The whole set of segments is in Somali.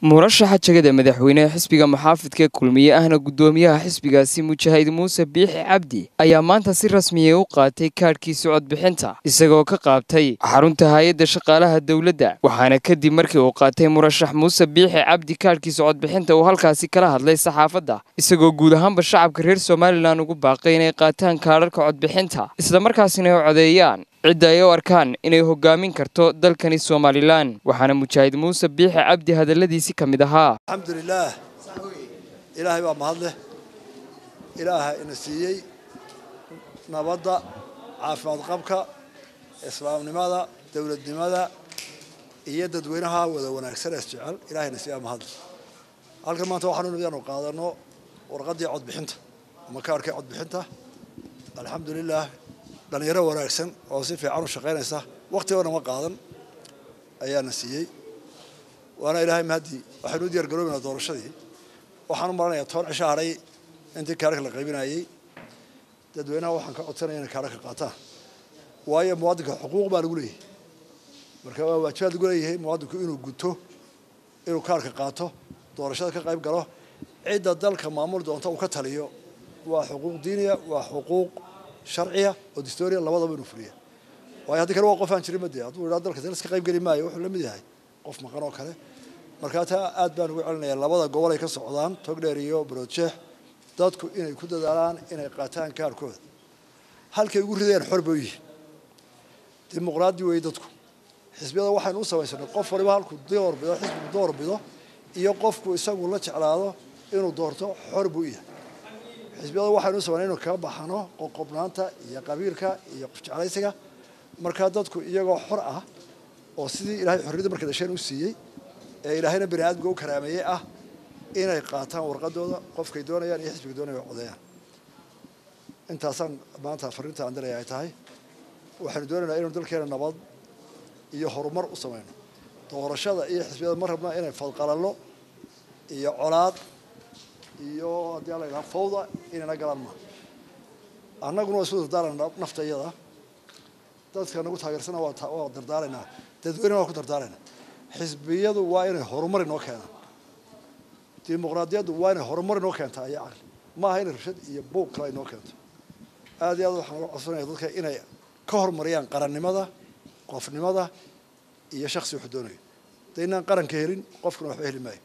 murashaxa jegada madaxweyneha xisbiga muxaafidka kulmiye ahna guddoomiyaha xisbigaasi mujaahid muuse biixi cabdi ayaa maanta si rasmiya u qaatay kaadhkiisa codbixinta isagoo ka qaabtay xarunta hay-adda shaqaalaha dowladda waxaana kadib markii uu qaatay murashax muuse biixi cabdi kaadhkiisa codbixinta uu halkaasi kala hadlay saxaafadda isagoo guud ahaanba shacabka reer somalilan ugu baaqay inay qaataan kaadharka codbixinta islamarkaasina ay codeeyaan cidda ay u arkaan inay hoggaamin karto dalkani somalilan waxaana mujaahid muuse biixi cabdi hadalladiisi ka mid ahaa alxamdulilaah ilaahay baa mahad leh ilaaha ina siiyey nabadda caafimaad qabka islaamnimada dowladnimada iyo dadweynaha wada wanaagsan ee jecel ilahayna siiyaa mahad leh halkan maanta waxaanu nimid aanu qaadano warqaddii codbixinta ama kaarhkii codbixinta alxamdulilaah dhalinyaro wanaagsan oo si fiican u shaqaynaysa wakti oo nama qaadan ayaana siiyey waana ilaahay mahadii waxaynu u diyaar garoobaynaa doorashadii waxaan u maranayaa toban cisho hadhay intii kaararka la qaybinayey dadweynaha waxaan ka codsanaya inay kaararka qaataan waayo muwaadinka xuquuq baa lagu leeyahay marka waa waajibaad lagu leeyahay muwaadinku inuu guto inuu kaarka qaato doorashada ka qayb galo cidda dalka maamul doonta uu ka taliyo waa xuquuq diiniya waa xuquuq sharciya oo distoria labadaba inuu fuliya waayo haddii kale waa qof aan jirin made hadduu idhaa dalka dal iska qayb geli maayo wuxuu la mid yahay qof maqan oo kale markaa taa aad baan ugu celinayaa labada gobol ay ka socdaan togdheer iyo baroodjeex dadku inay ku dadaalaan inay qaataan kaarkooda halkay ugu ridayaan xor bay u yihiin dimuqraadi weeye dadku xisbiyada waxaynu u samaysanay qof waliba halkuu doorbido xisbigu doorbido iyo qofku isagu la jeclaado inuu doorto xor buu u yahay xisbiyada waxaynu u samaynay inu kaga baxano qoqobnaanta iyo qabiilka iyo qof jeclaysiga markaa dadku iyagoo xor ah oo sidii ilahay xorriyadda markay dhasheen u siiyey ee ilaahayna bani aadamka u karaameeyey ah inay qaataan warqadooda qofkay doonayaan iyo xisbiga doonaya ay codeeyaan intaasaan maanta fariinta aan diraya ay tahay waxaynu doonaynaa inaynu dalkeena nabad iyo horumar u samayno doorashada iyo xisbiyada ma rabna inay fadqalallo iyo colaad iyo haddii ala yidhaha fawda inayna galaan maa annaguna waa isu dardaarana nafta iyada dadka nagu taageersana waa dardaaraynaa dadweynena waa ku dardaaraynaa xisbiyadu waa inay horumar inoo keenaan dimuqraadiyaddu waa inay horumar inoo keentaa iyo caqli ma aha inay rabshad iyo buuq kale inoo keento aad iyo aad waxaan uga codsanaya dadka inay ka horumariyaan qarannimada qofnimada iyo shaksi wuxuu doonayo dee inaan qaranka helin qofkuna waxba heli maayo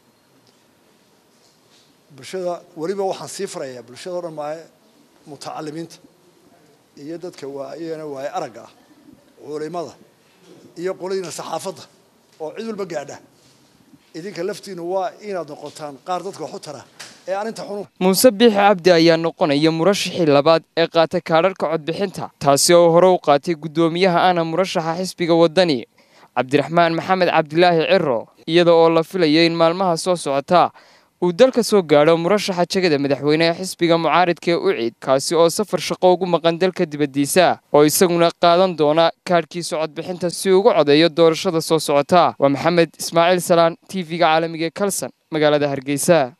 bulshada weliba waxaan sii farayaa bulshada o dhan maahe mutacalimiinta iyo dadka waayana waaye aragga ah culimada iyo qoladiina saxaafadda oo cid walba gaadha idinka laftiina waa inaad noqotaan qaar dadka wax u tara ee aan inta xunu muuse biixi cabdi ayaa noqonaya murashaxii labaad ee qaata kaadharka codbixinta taasi oo hore u qaatay guddoomiyaha ahna murashaxa xisbiga waddani cabdiraxmaan maxamed cabdilaahi ciro iyada oo la filaya in maalmaha soo socotaa uu dalka soo gaadho murashaxa jegada madaxweyneha xisbiga mucaaridka ee ucid kaasi oo safar shaqo ugu maqan dalka dibaddiisa oo isaguna qaadan doona kaadhkiisa codbixinta si ugu codeeyo doorashada soo socota waa maxamed ismaaciil salaan t v-ga caalamiga ee kalson magaalada hargeysa